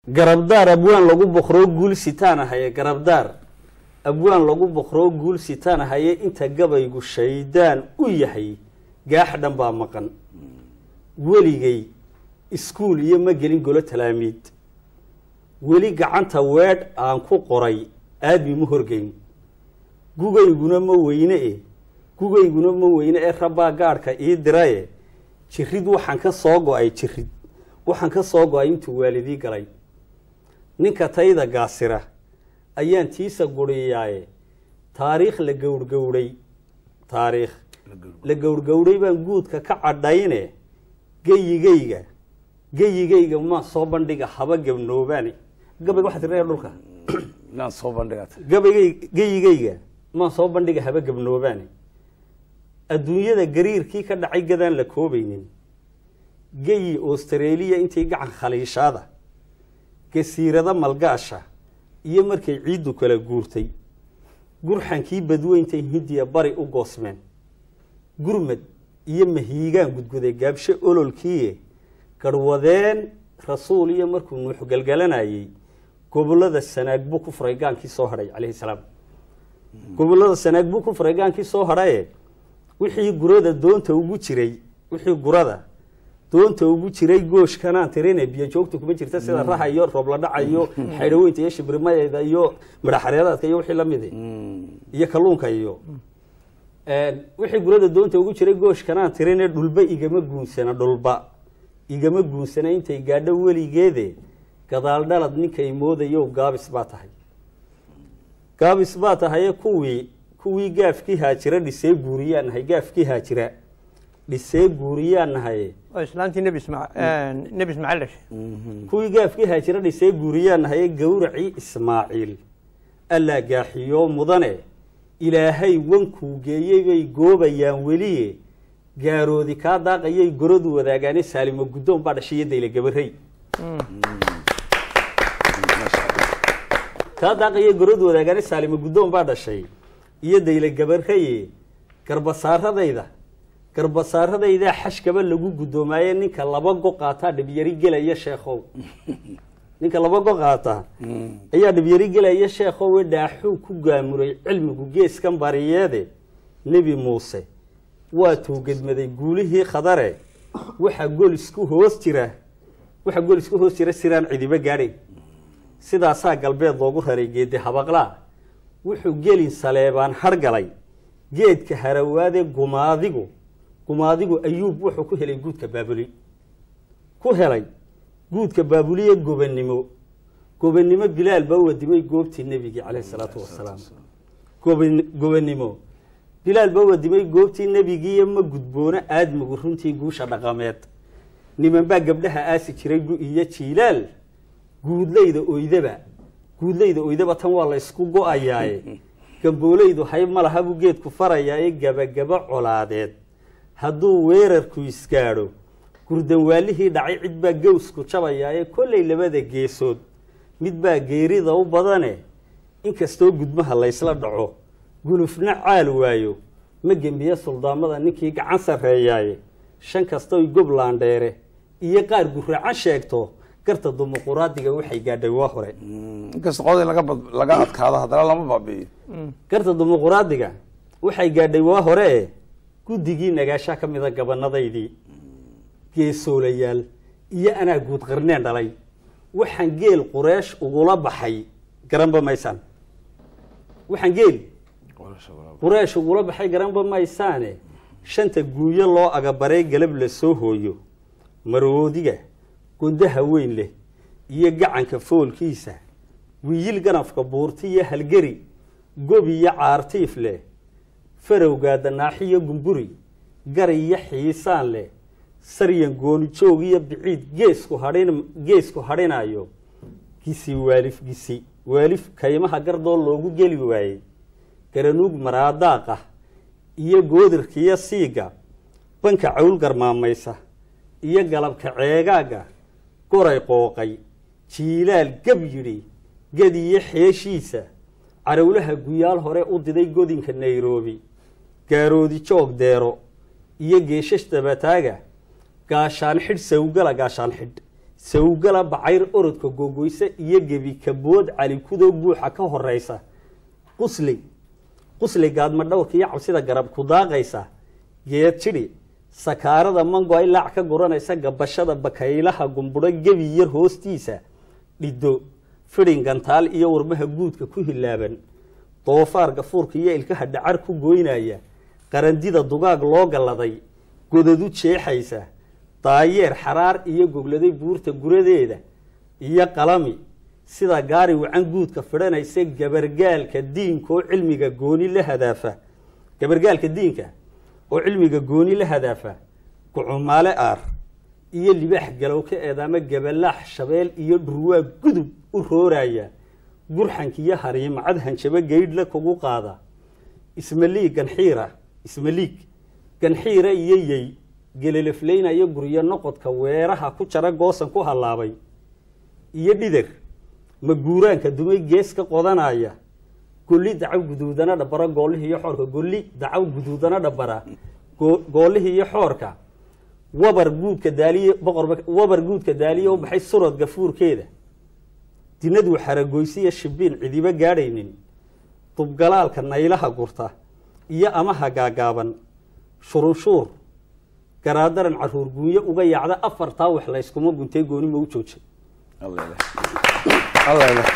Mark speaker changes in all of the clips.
Speaker 1: garabdaar abwaan lagu boqroo guul sitaan ahaye garabdaar abwaan lagu boqroo guul sitaan ahaye inta gabaygu shaydaan u yahay gaax dhan baa maqan weligay iskuul iyo ma gelin golo talaamiid weli gacanta weedh aan ku qoray aadmi ma horgeyn gugayguna ma weyne e gugayguna ma weyne ee rabbaa gaadhka ii diraye jirid waxaan ka soo go-ay jirid waxaan ka soo go-ay intuu waalidii galay ninka tayda gaasira ayaan tiisa guriyaaye taariikh la gowrgowray taariikh la gowrgowray baan guudka ka cadhayne geyigayga geyigayga ma soo bandhiga haba gabnoobaane gabayga waxaa tiraya dhulka
Speaker 2: inaan soo bandhigata
Speaker 1: gabaygay geyigayga maan soo bandhiga haba gabnoobaane adduunyada gariirkii ka dhacay gadaan la koobaynin geyi austraeliya intay gacan khaliishaada gasiirada malgaasha iyo markay ciiddu kala guurtay gurxankii badweyntay hindiya bari u goosmeen gurmad iyo mahiigaan gudguday gaabsho ololkiie garhwadeen rasuul iyo markuu nuux galgalanayey gobolada sanaag buu ku furay gaankii soo hadhay calayhi salaam gobolada sanaag buu ku furay gaankii soo hadhaye wixii gurada doonta ugu jiray wixii gurada doonta ugu jiray gooshkanaan tirine biyo joogta kuma jirta sida raha iyo roobladhaca iyo xaydhaweynta iyo shibrimayda iyo midhaxareedaadka iyo wixii lamidi iyo kalluunka iyo wixii gurada doonta ugu jiray gooshkanaan tirine dhulba igama guunsana dhulba igama guunsana intay gaadho weligeede gadaal dhalad ninkay moodayo gaabis baa tahay gaabis baa tahaye kuwii kuwii gaafkii haajira dhisee guuriyaan nahay gaafkii haajira dhisee guuriyaan nahaye
Speaker 3: oo islaantii nebi ismaa nebi ismaaciil dhashay
Speaker 1: kuwii gaafkii haajira dhisee guuriyaan nahaye gowracii ismaaciil allaa gaaxiyo mudane ilaahay wankuu geeyey bay goobayaan weliye gaaroodi kaa daaqayay goradu wadaagaane saalimo guddoon baa dhashay iyo dayle gabarey kaa daaqayay goradu wadaagaane saalimo guddoon baa dhashay iyo dayle gabareye garbasaaradayda garbasaaradaydaa xashkaba lagu guddoomaye ninka laba go qaataa dhibyari gelaya sheekhow ninka laba go qaata ayaa dhibyari gelaya sheekhowe dhaaxuu ku gaamuray cilmigu geeskan bariyeede nebi muuse waa tuugedmaday guulihii khadare waxaa golisku hoos jira waxaa golisku hoos jira siraan cidiba gaadhay sidaasaa galbeed loogu raray geedi habaqlaa wuxuu gelin saleebaan hargalay geedka harawaade gumaadigu gumaadigu ayuub wuxuu ku helay guudka baabuli ku helay guudka baabuliye gobannimo gobannimo bilaal baa wadimay goobtii nebigii caleyhi salaatu wasalaam goban gobannimo bilaal baa wadimay goobtii nebigiiyo ma gudboono aadmigu runtii guusha dhaqameed niman baa gabdhaha aasi jiray gu iyo jiilaal guudlayda oydaba guudlayda oydaba tan waa la ysku go-ayaaye gamboolaydu hayb ma laha buu geedku farayaaye gabagaba colaadeed hadduu weerarku isgaadho gurdanwaalihii dhacay cid baa gawsku jabayaaye kollay labada geesood mid baa geerida u badane inkastoo gudmaha laysla dhaco gulufna caal waayo ma gembiye suldaamada ninkii gacan sarreeyaaye shan kastoy goblandheere iyo qaar guraacan sheegto garta dumuquraadiga waxay gaadhay waa hore
Speaker 2: inkasta qod in laga bad laga adkaado haddana lama baabi'iyo
Speaker 1: garta dumuquraadiga waxay gaadhay waa hore e guddigii nagaashaa ka mida gabanadaydii geesoolayaal iyo anaa guud qarneen dhalay waxaan geel qureesh ugula baxay garanba maysaan waxaan geel qureesh ugula baxay garanba maysaane shanta guuyo loo agabaray galab la soo hooyo maroodiga gundaha weyn leh iyo gacanka foolkiisa wiyil ganafka buurti iyo halgeri gobi iyo caartiif leh farowgaa danaaxiyo gumburi gari iyo xiisaan leh saryan goonijoog iyo biciid geesku hadhin geesku hadhinayo gisi waalif gisi waalif kaymaha gardoo loogu geli waayey garanuug maraadaaqa iyo goodirkiiyo siiga banka cawl garmaamaysa iyo galabka ceegaaga goray qooqay jiilaal gab yidhi gadiyo xeeshiisa carowlaha guyaal hore u diday godinka nairobi gaaroodi joog deero iyo geeshash dabataaga gaashaan xidh sawgala gaashaan xidh sawgala bacayr orodka googoysa iyo gebi kabood calikudo buuxa ka horeysa qusli qusli gaadma dhowrka iyo cabsida garab ku daaqaysa geed jidhi sakaarada mango ay laac ka guranaysa gabashada bakaylaha gumburo gebi yar hoostiisa dhiddo fidhin gantaal iyo warmaha guudka ku hilaaban doofaar gafuurka iyo ilkaha dhacar ku goynaya qarandida dugaag loo galladay godadu jeexaysa daayeer xaraar iyo gogladay buurta guradeeda iyo qalami sida gaari wacan guudka fidhanaysa gabargaalka diinka oo cilmiga gooni la hadaafa gabargaalka diinka oo cilmiga gooni la hadaafa gucumaale aar iyo libaax galowka eedaama gabalaax shabeel iyo dhurwaa gudub u rooraya gurxanka iyo hariimacad hanjabo geydhla kugu qaada ismaliig ganxiira ismaliig ganxiira iyo yey geleleflaynayo guryo noqodka weeraha ku jara goosan ku hallaabay iyo dhidar maguuraanka dumay gees ka qodanaya golli dacaw guduudana dhabara goolihii iyo xoorka golli dacaw guduudana dhabara go- goolihii iyo xoorka wabar guudka daaliye boqorba wabar guudka daaliye u baxay surad gafuurkeeda dinaduu xaragoysiya shibiin cidiba gaadhaynin dubgalaalka naylaha gurta iyo amaha gaagaaban shurunshuur garaadaran caruur guunyo uga yaacda afartaa wax layskuma guntay gooni ma u joojay
Speaker 2: الله يله الله يله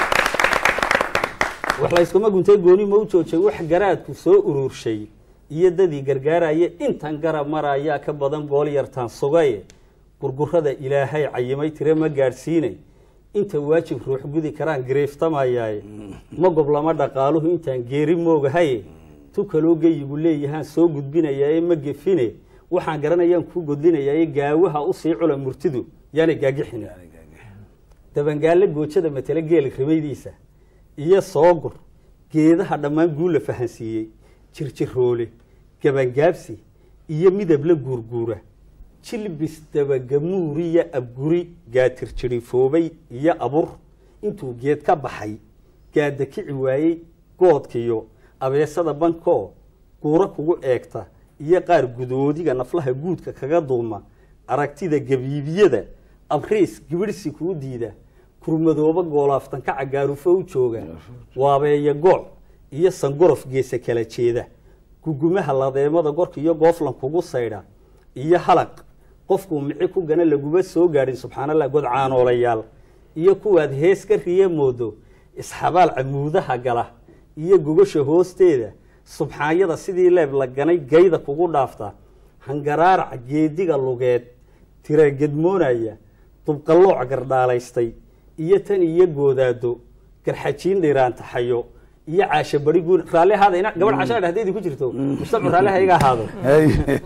Speaker 1: wax layskuma guntay gooni ma u joojay wax garaadku soo uruurshay iyo dadii gargaaraya intan garab marayaa ka badan gool yartaan sugaye gurgurada ilaahay cayimay tire ma gaadhsiinay inta waajib ruux gudi karaan gareeftamayaaye ma goblama dhaqaaluhu intaan geeri moogahaye tu kaloo geyigu leeyahaan soo gudbinayaaye ma gefine waxaan garanayaan kuu godlinayaaye gaawaha usii cula murtidu yaana gaagixin dabangaalle goojada matele geela rimaydiisa iyo soogur geedaha dhammaan guul la fahansiiyey jirjiroole gabangaabsi iyo midab la guurguura jilbis dabagamuuriya abguri gaatir jirifoobay iyo abur intuu geed ka baxay gaada kici waayey goodkiyo abeesada bankoo guuro kugu eegta iyo qaar gudoodiga naflaha guudka kaga duuma aragtida gabiibiyada abriis gibirhsi kuu diida kurmadooba goolaaftan ka cagaarufo u jooga waabeeya gooc iyo sangorof geesa kala jeeda gugumaha ladeemada gorka iyo gooflan kugu saydha iyo halaq qofkuu mici ku gana laguma soo gaadhin subxaanallah god caanoolayaal iyo kuwaad hees ka riye moodo isxabaal camuudaha gala iyo gogasha hoosteeda subxaanyada sidii leeb la ganay gayda kugu dhaafta hangaraaraca geediga lugeed tiragedmoonaya dubqallooc gardhaalaystay iyo tan iyo goodaado garxajiin dhiraantaxayo iyo caasho bari guun raalli ahaada ina gabadh cashaa dhahdeedii ku jirto mustaqbal raalli ha iga ahaado
Speaker 2: هي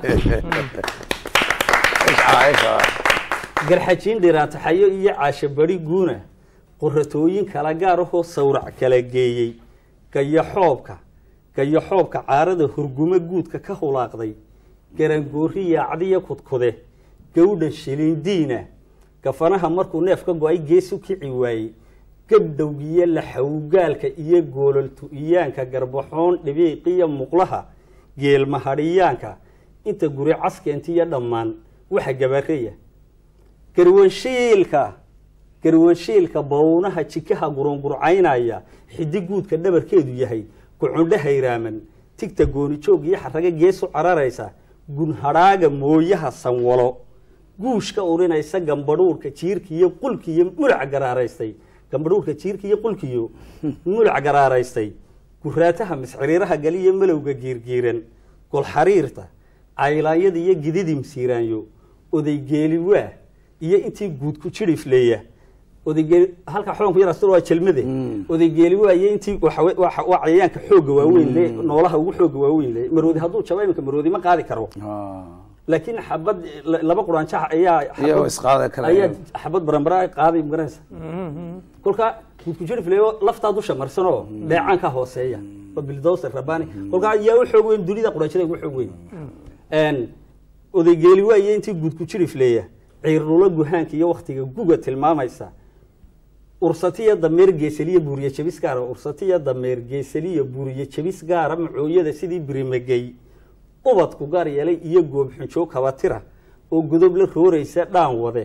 Speaker 2: ايش عايشة
Speaker 1: garxajiin dhiraantaxayo iyo caasho bari guuna qoratooyin kala gaar ahoo sawrac kala geeyey gayaxoobka gayaxoobka caarada hurgumo guudka ka hulaaqday garangoori yaacdiyo kudkude gawdhan shilindiina gafanaha markuu neef ka go-ay gees u kici waayey gabdhowgiyo laxawgaalka iyo goololtu-iyaanka garbaxoon dhibiiqiyo muqlaha geelmahadhiyaanka inta guri caskeentiyo dhammaan waxa gabareya garwanshiilka garwanshiilka bawnaha jikaha gurungurcaynaya xidi guudka dhabarkeedu yahay gucundho hayraaman tigta goonijoog iyo xaraga geesu cararaysa gunhadhaaga mooyaha sanwalo guushka urinaysa gambadhuurka jiirkiiyo qulkiiyo mulac garaaraystay gambadhuurka jiirka iyo qulkiyo mulac garaaraystay guraataha misciriiraha galiyo malowga giirgiiran golxariirta caylaanyada iyo gididim siiraanyo odaygeeli waa iyo intii guud ku jirifleeya odaygeeli halka xoonku yar astur waa jelmade odaygeeli waa iyo intii waxa we- waxa- waa cayayaanka xoogga waaweyn le noolaha ugu xoogga waaweyn le maroodi hadduu jabo iminka maroodi ma qaadi karo
Speaker 2: اه
Speaker 1: laakiin xabad la- laba quraanjaha ayaa xabad-
Speaker 2: Iyagoo isqaadi kara.
Speaker 1: ayaa xabad baranbara ay qaaday magaranaysa kolka guud ku jirifleeyo laftaa dusha marsanoo dheecaanka hooseeya waa bildowser rabani kolka yaa u xoog weyn dunida quraanjada ugu xoog weyn een odaygeeli waaye intii guud ku jirifleeya ciirnulo guhaanka iyo waktiga guga tilmaamaysa ursatiya dameer geesaliya buuriye jabis gaara ursatiya dameer geesaliya buuriye jabis gaara macooyada sidii birimagey ubadku gaar yeelay iyo goobxunjoog kabatira oo godob la rooraysa dhaan wade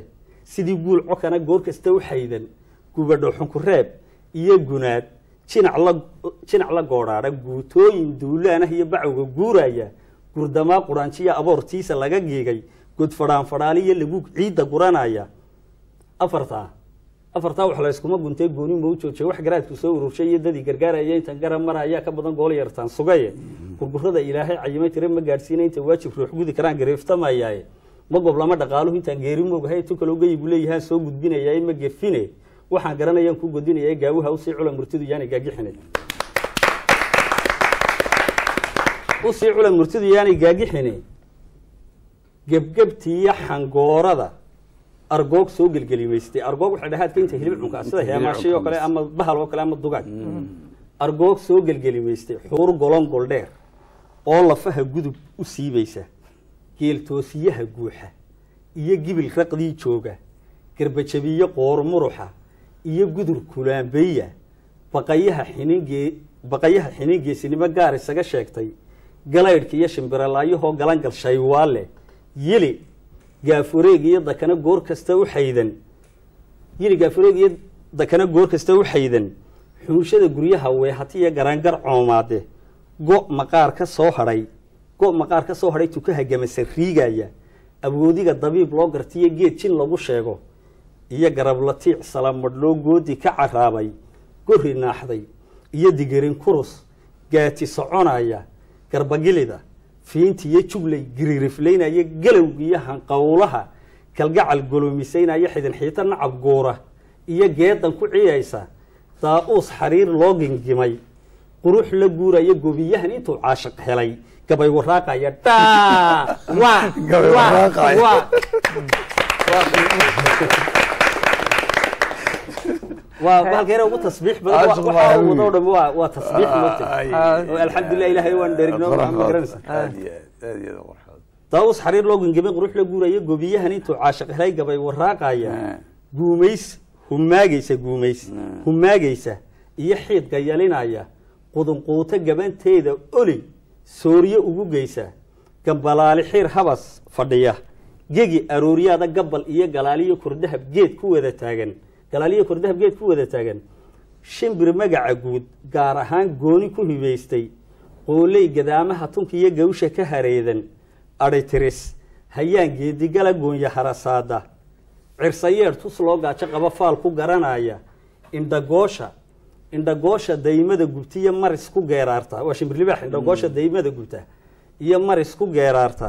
Speaker 1: sidii guul cokana goor kasta u xaydan gubadho xunkureeb iyo gunaad jinac la jinac la goodhaadha guutooyin duulaanah iyo bacowga guuraya gurdamaa quraanjiya aboortiisa laga giigay godfadhaan fadhaaliyo lagu ciidda guranaya afartaa afartaa wax layskuma guntee gooni ma u joojay wax garaadku soo ururshay iyo dadii gargaaraya intan garab mara ayaa ka badan gool yartaan sugaye gurgurada ilaahay cayimay tire ma gaadhsiina inta waajib ruux gudi karaan gareeftamayaaye ma goblama dhaqaaluhu intaan geeri moogahay tu kale ugayigu leeyahaan soo gudbinayaa ma gefine waxaan garanayaan ku godinaya gaawuha usii cula murtidu yaani gaagixine usii cula murtidu yaani gaagixine gebgebtiiyo xangoorada argoog soo gelgelimaystay argoog waxay dhahaadka inta hilib cunkaa sida heemaashay oo kale ama bahal oo kale ama dugaag argoog soo gelgelimaystay xuur golon goldheer oo lafaha gudub u siibaysa geeltoosiyaha guuxa iyo gibil raqdii jooga garbajabiyo qoor muruxa iyo gudur kulaambeya baqayaha xiningee baqayaha xinin geesinimo gaar isaga sheegtay galaydhka iyo shimbiralaayahoo galangal shaywaale yili gaafureeg iyo dakana goor kasta u xaydan yili gaafureeg iyo dakana goor kasta u xaydan xuunshada guryaha weehatiyo garangar coomaade go' maqaar ka soo hadhay go' maqaar ka soo hadhay tukaha gamasa riigaya awoodiga dabiib loo gartiyo geed jin lagu sheego iyo garablatiic salamadhloo goodi ka caraabay gori naaxday iyo digerin kurus gaati soconaya garbagilida fiintiiyo juglay giririflaynaya galowgiiyo hanqowlaha kalgacal golomisaynaya xidin xiita nacab guura iyo geedan ku ciyaysa daa-uus xariir loo gingimay qurux la guuraya gobiyahan intuu caashiq helay gabay waraaqaya dhaa waa
Speaker 2: Gabay
Speaker 1: waa
Speaker 2: waraaqaya.
Speaker 1: waa waa bahalkeena ugu tasbiix badan
Speaker 2: Caashiq
Speaker 1: wa-
Speaker 2: baa
Speaker 1: waxaa
Speaker 2: hawi.
Speaker 1: wadoo dham waa waa tasbiix moogtay
Speaker 2: Ay.
Speaker 1: oo alxamdulilah ilaahay waan dherigno ma garanaysa
Speaker 2: aad iyo aad aad iyo aad u qurxoon.
Speaker 1: daawus xariir loo gingimay qurux la guuraya gobiyahan intuu caashiq helay gabay waraaqaya
Speaker 2: Eh.
Speaker 1: guumays humaagaysa guumays humaagaysa iyo xiidka yalinaya qudunquuto gabanteeda oli sooriye ugu geysa gambalaali xiir habas fadhiya gegi arooryaada gabal iyo galaaliyo kordahab geed ku wada taagan galaaliyo kordahab geed ku wada taagan shimbir magaca guud gaar ahaan gooni ku hibaystay qooley gadaamaha tunka iyo gawsha ka hareedan adhitiris hayaan geedigala goonya harasaada cirsayeer tus loo gaajo qaba faal ku garanaya indhagoosha indhagoosha daymada gubta iyo maris ku geeraarta waa shimbirlibaax indhagoosha daymada gubta iyo maris ku geeraarta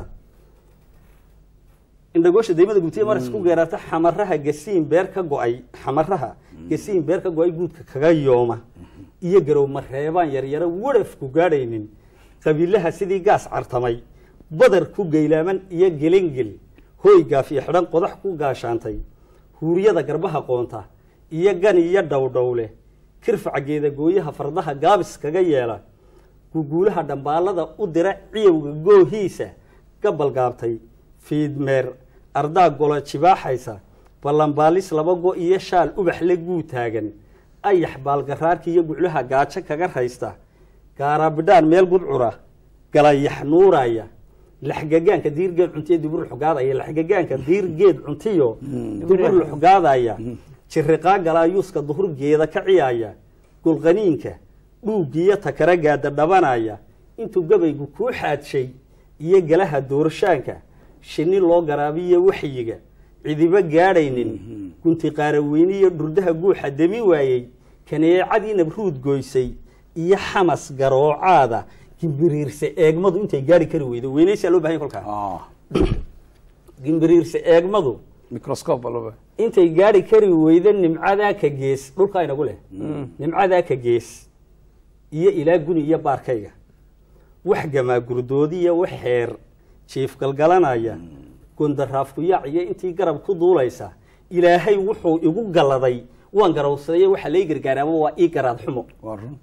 Speaker 1: indhagoosha daymada gubta iyo maris ku geeraarta xamaraha gasiin beer ka go-ay xamaraha gasiin beer ka go-ay guudka kaga yooma iyo garow mareebaan yaryaro wadhafku gaadhaynin qabiilaha sidii gaas cartamay badar ku geylaaman iyo gelengel hooy gaafiyo xidhan qodax ku gaashaantay huuriyada garbaha qoonta iyo gan iyo dhowdhowle kirfaca geedagooyaha fardaha gaabis kaga yeela guguulaha dhambaalada u dira ciyowga goohiisa gabal gaabtay fiidmeer ardaa gola jibaaxaysa ballanbaalis laba go iyo shaal ubax la guu taagan ayax baalgaraarka iyo guclaha gaajo kaga raysta gaaraabidhaan meel gudcura galayax nuuraya laxgagaanka diir geed cuntiyo dibur xugaadaya laxgagaanka diir geed cuntiyo dibur xugaadaya jiriqaa galaayuuska duhur geeda ka ciyaya gulqaniinka dhuugiyo takara gaada dhabanaya intuu gabaygu kuu xaadshay iyo galaha doorshaanka shinni loo garaabiyo waxyiga cidiba gaadhaynin gunti qaaraweyne iyo dhurdaha guuxa demi waayey kaneecadii nabruud goysay iyo xamas garoocaada gimbiriirse eegmadu intay gaari kari weydo weynaysaa loo bahanya kolkaa
Speaker 2: Ah,
Speaker 1: gimbiriirse eegmadu
Speaker 2: microscope baa loo baahan.
Speaker 1: intay gaari kari weydo nimcadaa ka gees dhulkaa inagu leh nimcadaa ka gees iyo ilaa guni iyo baarkayga wax gamaa gurdoodiya wax xeer jiif galgalanaya gondaraafkuyaac iyo intii garab ku duulaysa ilaahay wuxuu igu galladay waan garawsaday waxaa lai gargaaray ama waa ii garaad xumo
Speaker 2: waa run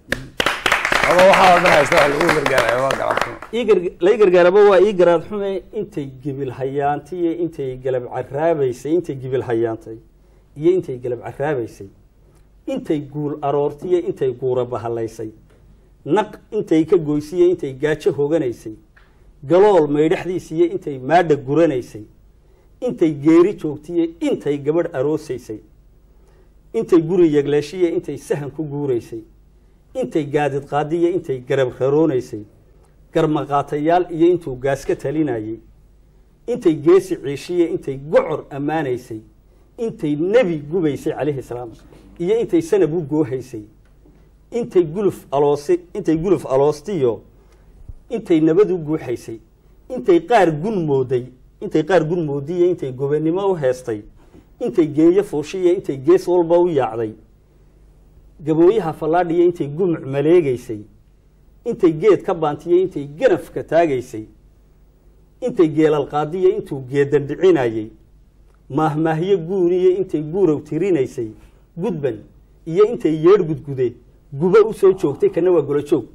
Speaker 2: aba waxaa dhan haysta wax lagu gargaaraya waa garabsan
Speaker 1: ii gar- lai gargaaraba waa ii garaad xume intay gibil hayaantay iyo intay galab caraabaysay intay gibil hayaantay iyo intay galab caraabaysay intay guul aroortay iyo intay guura bahalaysay naq intay ka goysay iyo intay gaajo hoganaysay galool maydhaxdiisa iyo intay maadha guranaysay intay geeri joogtiye intay gabadh aroosaysay intay guri yegleeshiye intay sahan ku guuraysay intay gaadid qaadiye intay garab raroonaysay garmaqaatayaal iyo intuu gaas ka talinayey intay geesi ciishiye intay gocor ammaanaysay intay nebi gubaysay calayhi salaam iyo intay sanab u goohaysay intay guluf aloosi intay guluf aloostiyo intay nabad u guuxaysay intay qaar gun mooday intay qaar gun moodiye intay gobannimo u heestay intay geeyo fuushiye intay gees walba u yaacday gabooyaha fallaadhiya intay gumuc maleegaysay intay geed ka baantiye intay ganafka taagaysay intay geelal qaadiye intuu geedan dhicinayey maahmaahyo guuniye intay guurow tirinaysay gudban iyo intay yeedh gudgude guba u soo joogtay kana waa golo joog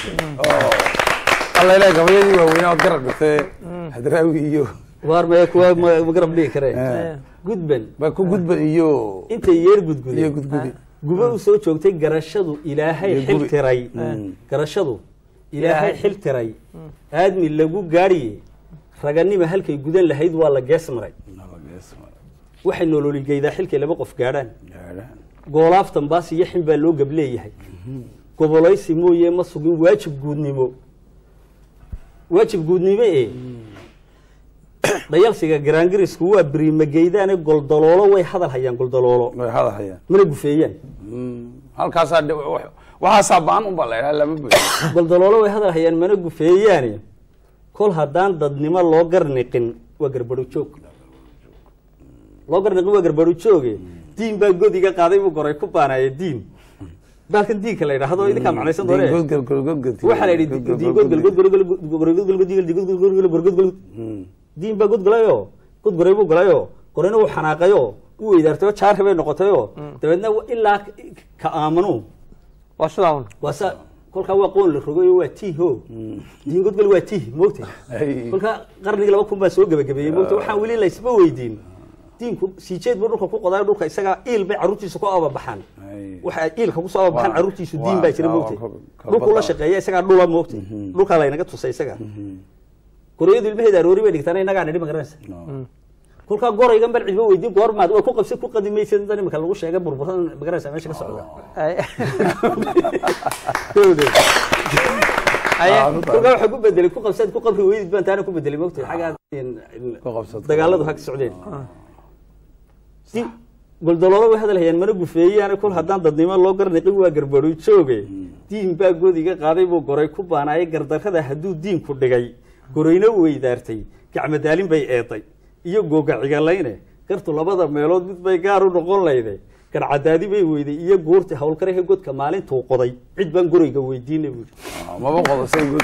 Speaker 2: alla ilaah gabayadii waaweynaa ood garab dhigtay hadraawi iyo
Speaker 1: waar ma kuwa ma ma garab dhigi kareen
Speaker 2: Eh.
Speaker 1: gudban
Speaker 2: ba ku gudban iyo
Speaker 1: intay yeedh gudgude
Speaker 2: iyo gudgudi
Speaker 1: guba u soo joogtay garashadu ilaahay
Speaker 2: Iyo
Speaker 1: xil
Speaker 2: gubi.
Speaker 1: tiray
Speaker 2: Mm.
Speaker 1: garashadu ilaahay
Speaker 3: Ilaahay.
Speaker 1: xil tiray aadmi lagu gaadhiye raganima halkay gudan lahayd waa la gees maray waxay nololigeydaa xilkay laba qof gaadhaan goolaaftan baas iyo xin baa loo gableeyahay gobolaysi mooye ma sugin waajib guudnimo waajib guudnimo ee dhayalsiga garaangirisku waa beriimageydaane goldaloolo way hadal hayaan goldaloolo
Speaker 2: way hadahayaan
Speaker 1: mana gufeeyaan
Speaker 2: halkaasaa de- wax- waxaasaa baan unbaa la idhaha lama buy
Speaker 1: goldaloolo way hadal hayaan mana gufeeyaane kol haddaan dadnimo loo garniqin waa garbaro joog loo garniqin waa garbaro jooge diin baa godiga qaaday buu goray ku baanaya diin baalkan diinka la yidhaahdo idinkaa macnaysan doone waxaa la yidhi diin diin baa godgolayo godgoray buu golayo gorayna wuu xanaaqayo wuu weydaartayo jaarri bay noqotayo dabeedna ilaa ka aamanu
Speaker 3: waa sidaa un
Speaker 1: waa sa kolkaa waa qoon la rogayo waa tiho diin godgol waa tih moogta kolkaa qarnigii laba kun baa soo gebagabeeyey moogta waxaan weli laysba weydiin diinku siijeed buu dhulka ku qodayo dhulka isagaa iil bay carruurtiisa ku ababaxaan waxa ay iilka kusoo ababaxaan
Speaker 2: Waa-
Speaker 1: carruurtiisu diin baa jira
Speaker 2: waa-
Speaker 1: moogta
Speaker 2: waa- ka-
Speaker 1: dhulkuu la
Speaker 2: badda.
Speaker 1: shaqeeya isagaa dhula moogta dhulkaa laynaga tusay isaga gorayadu ilmaheeda aroori bay dhigtaan inagaa nidhi ma garanaysa kolkaa goraygan bal cidba weydiin goormaad waa ku qabsi ku qadimaysa intan imika lagu sheegay burburan ma garanaysa meesha ka socda
Speaker 3: Aye.
Speaker 1: kolkaa waxaa ku bedelay ku qabsaad ku qabri weydid baan taana ku bedelay moogta xaggaa
Speaker 2: Ku qabsad.
Speaker 1: dagaaladu hag socdeen si goldaloolo way hadal hayaan mana gufeeyaane kol haddaan dadnimo loo garniqin waa garbaru jooge diin baa godiga qaaday buu goray ku baanaayay gardarrada hadduu diinku dhigay gorayna weydaartay gacmadaalin bay eeday iyo googa cigalayne gartu labada meelood mid bay gaar u noqon layde garcadaadi bay weyday iyo guurti howlkarahe godka maalintuu qoday cid baan gorayga weydiinay buuri
Speaker 2: maba qodasay gud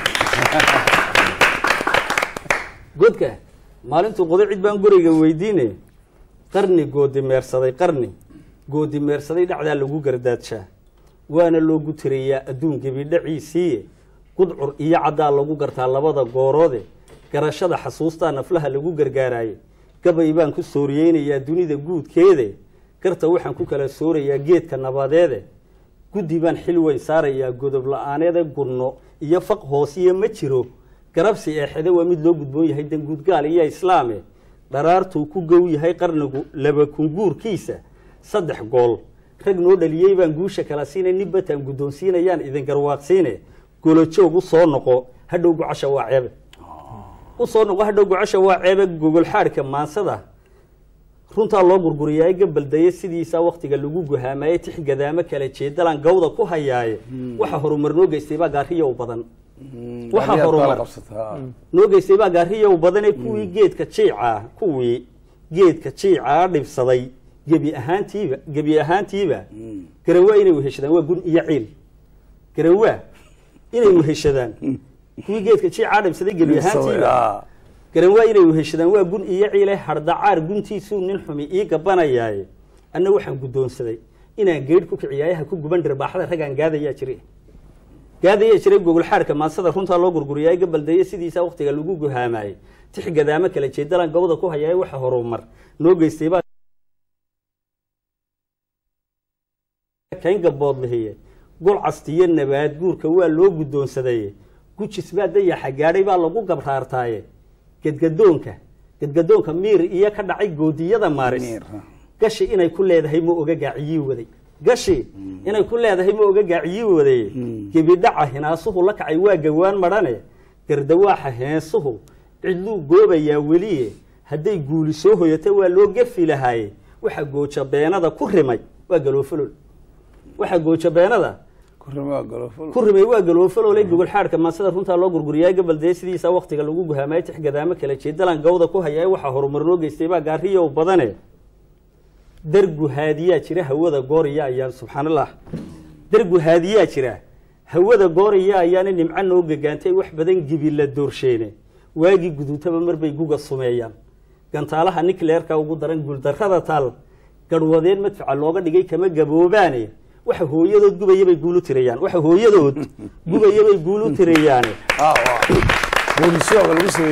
Speaker 1: godka maalintuu qoday cid baan gorayga weydiine qarni goodi meersaday qarni goodi meersaday dhacdaa lagu gardaadshaa waana loogu tirayaa adduun gebidhaciisiiye gudcur iyo caddaa lagu gartaa labada gooroode garashada xasuustaa naflaha lagu gargaaraaye gabay baan ku sooriyeynayaa dunida guudkeede garta waxaan ku kala soorayaa geedka nabadeede guddi baan xil weyn saarayaa godob la-aaneede gunno iyo faq hoosiye ma jiro garabsi eexede waa mid loo gudboon yahay danguudgaal iyo islaame dharaartuu ku gow yahay qarnigu laba kunguurkiisa saddex gool rag noo dhaliyey baan guusha kala siinay nin bataan guddoonsiinayaan idin garwaaqsiine golojoog u soo noqo hadhow gocasha waa ceebe u soo noqo hadhow gocasha waa ceebe gogol xaadhka maansada runtaa loo gurguriyaay gabaldaya sidiisaa waktiga lagu guhaamaye tix gadaamo kala jeedalaan gawda ku hayaaye waxa horumar noo geystay baa gaariyow badan waxa horumar noo geystay baa gaariyow badane kuwii geedka jiicaa kuwii geedka jiicaa dhibsaday gebi ahaantiiba gebi ahaantiiba garanwaa inay weheshadaan waa gun iyo ciil garanwaa inay weheshadaan kuwii geedka jiicaa dhibsaday gebi ahaantiiba garanwaa inay weheshadaan waa gun iyo ciile hardhacaar guntiisuu nin xumi ii gabanayaaye anna waxaan guddoonsaday inaan geedh ku kiciyaayaha ku guban dhirbaaxada raggaan gaadayaa jire gaadayaa jiray gogol xaadhka maansada runtaa loo gurguriyaay gabaldeeye sidiisaa waktiga lagu guhaamaayey tix gadaamo kala jeedalaan gawda ku hayaay waxa horumar noo geystay baa kayn gabood lihiye gol castiyo nabaad guurka waa loo guddoonsadaye gujis baa dayaxa gaadhay baa lagu gabraartaaye gadgadoonka gadgadoonka miir iyo ka dhacay goodiyada maaris
Speaker 2: Miir, ha.
Speaker 1: gashi inay ku leedahay ma oga gaaciyii waday gashi inay ku leedahay ma oga gaaciyii waday gebidhaca hinaasuhu la kacay waa gawaan madhane gardawaaxa heensuhu cidluu goobayaa weliye hadday guuli soo hoyata waa loo gefi lahaaye waxa gooja beenada ku rimay waa galoofalol waxa gooja beenada
Speaker 2: kurima galoful
Speaker 1: ku rimay waa galoofalole gogol xaadhka maasada runtaa loo gurguriyaa gabaldee sidiisa waktiga lagu guhaamay tix gadaamo kala jeedalan gawda ku hayaa waxaa horumar loo geystay baa gaariyow badane dargu haadiyaa jira hawada gooriya ayaan subxaanallah dargu haadiyaa jira hawada gooriya ayaana nimco noo gagaantay wax badan gibi la doorsheene waagii guduutaba marbay guga sumeeyaan gantaalaha nikleerka ugu daran guuldarrada taal garhwadeen madfaca looga dhigay kama gaboobaane waxa hooyadood gubayabay guulu tirayaan waxa hooyadood gubayabay guulu tirayaane
Speaker 2: boolisyooga lagu sameeyey